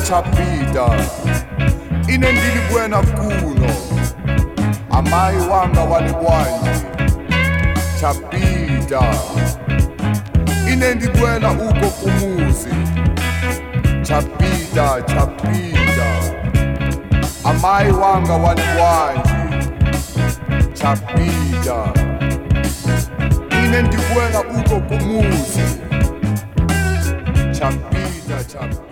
chapita ine ndili bwena kuno amayi wanga wali bwanji chapita ine ndibwela uko kumuzi chapita chapita amayi wanga wali bwanji chapita ine ndibwela uko kumuzi chapita chapita